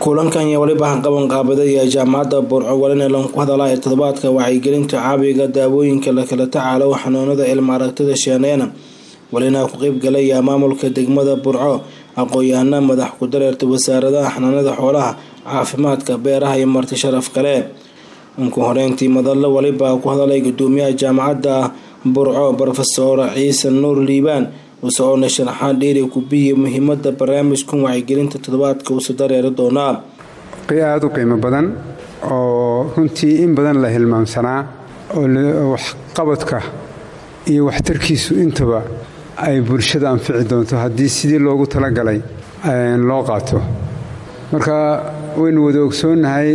kulankan iyo weliba qaban qaabada iyo jaamacadda burco walina lanku hadalaa ee toddobaadka wacyigelinta caabiga daawooyinka lakala tacaalo xanuunada ilma aragtida sheeneena walina ku qeybgalaya maamulka degmada burco aqoon-yahana madax ku dareerta wasaaradaha xanaanada xoolaha caafimaadka beeraha iyo marti sharaf kale unku horeyntii madallo waliba ku hadalay gudoomiyaha jaamacadda burco rofesor ciise nuur liibaan usoona sharaxaan dheeri kubiyi muhiimada barnaamijkan wacyigelinta toddobaadka uusa dareeri doonaa aada u qiimo badan oo runtii in badan la hilmaamsanaa oo waxqabadka iyo waxtarkiisu intaba ay bulshada anfici doonto haddii sidii loogu talagalay loo qaato marka waynu wada ogsoonnahay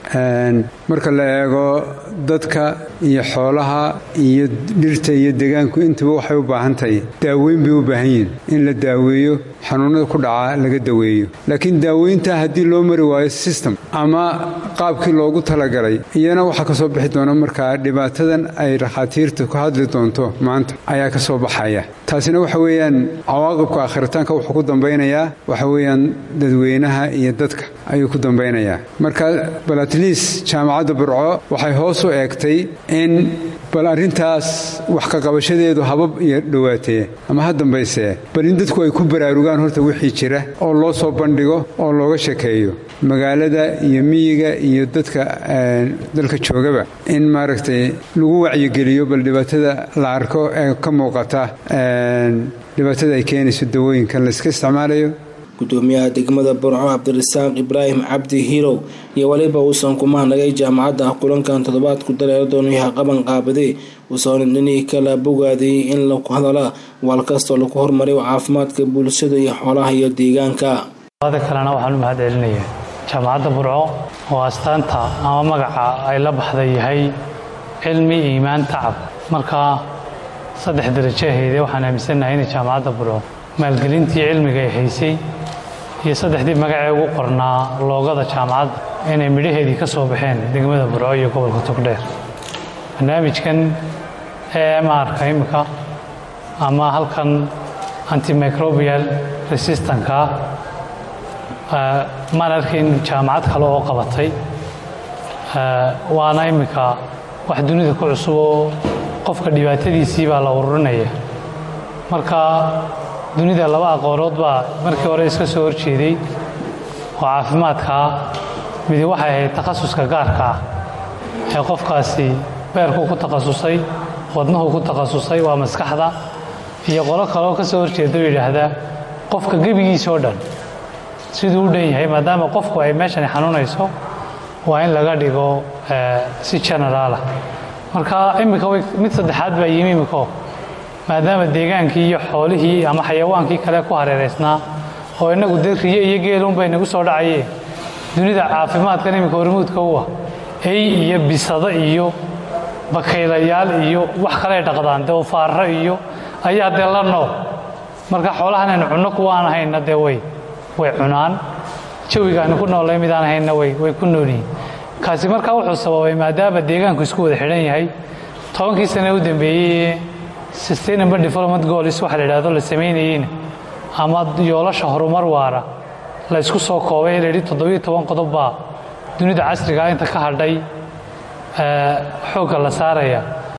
marka la eego dadka iyo xoolaha iyo dhirta iyo degaanku intaba waxay u baahan tahay daaweyn bay u baahan yihin in la daaweeyo xanuunada ku dhaca laga daweeyo laakiin daaweynta haddii loo mari waayo system ama qaabkii loogu talagalay iyana waxaa ka soo bixi doona markaa dhibaatadan ay rakhaatiirta ku hadli doonto maanta ayaa ka soo baxaya taasina waxa weeyaan cawaaqibka akhiritaanka wuxuu ku dambaynayaa waxa weeyaan dadweynaha iyo dadka ayuu ku dambaynayaa marka bal atliis jaamacadda burco waxay hoos u eegtay in bal arrintaas wax ka qabashadeedu habab iyo dhowaatee ama ha dambaysee bal in dadku ay ku baraarugaan horta wixii jira oo loo soo bandhigo oo looga shekeeyo magaalada iyo miyiga iyo dadka dalka joogaba in maaragtay lagu wacyigeliyo bal dhibaatada la arko ee ka muuqata dhibaatada ay keenayso dawooyinkan layska isticmaalayo gudoomiyaha degmada burco cabdirasaaq ibraahim cabdi hirow iyo weliba uusan ku mahnagay jaamacadda kulankan toddobaadku dareero doonayaha qaban qaabadee uusan dhinihii kala bogaadiyey in laku hadala waal kastoo lagu horumariyo caafimaadka bulshada iyo xoolaha iyo deegaanka ada kalena waxaan u mahad celinayaa jaamacadda burco oo astaanta ama magaca ay la baxday yahay cilmi iimaan tacab marka saddex darajo ahaydee waxaan aaminsannahay inay jaamacadda burco maalgelintii cilmiga ay haysay iyo saddexdii magacee ugu qornaa loogada jaamacadda inay midhaheedii ka soo baxeen degmada burco iyo gobolka togdheer barnaamijkan emrka imika ama halkan antimicrobial resistanka maan arkayn jaamacad kale oo qabatay waana imika wax dunida ku cusub oo qofka dhibaatadiisii baa la ururinaya marka dunida laba aqoonood baa markii hore iska soo horjeeday oo caafimaadkaa midi waxay ahayd takhasuska gaarka ah ee qofkaasi beerku ku takhasusay wadnuhu ku takhasusay waa maskaxda iyo qolo kaleoo ka soo horjeeda oo yidhaahdaa qofka gebigiisa oo dhan siduu u dhan yahay maadaama qofku ay meeshani xanuunayso waa in laga dhigo si generaalah marka iminka mid saddexaad baa yimi imiko maadaama deegaankii iyo xoolihii ama xayawaankii kale ku hareeraysnaa oo innagu dee riyo iyo geelunbay nagu soo dhacayeen dunida caafimaadkan iminka hormuudka u ah ey iyo bisado iyo bakaylayaal iyo wax kaley dhaqdaan dee ufaarro iyo ayaa dee la nool marka xoolahan aynu cunno kuwaan ahaynna dee way way cunaan jawigaanu ku noollay midaan ahaynna way way ku noolyihiin kaasi markaa wuxuu sababay maadaama deegaanku isku wada xidhan yahay tobankii sane u dambeeyey sustainable development goals waxa la yidhahdo la samaynayeyna ama yoolasha horumar waara la ysku soo koobay la yidhi toddobiyo toban qodob baa dunida casrigaa inta ka hadhay xoogga la saaraya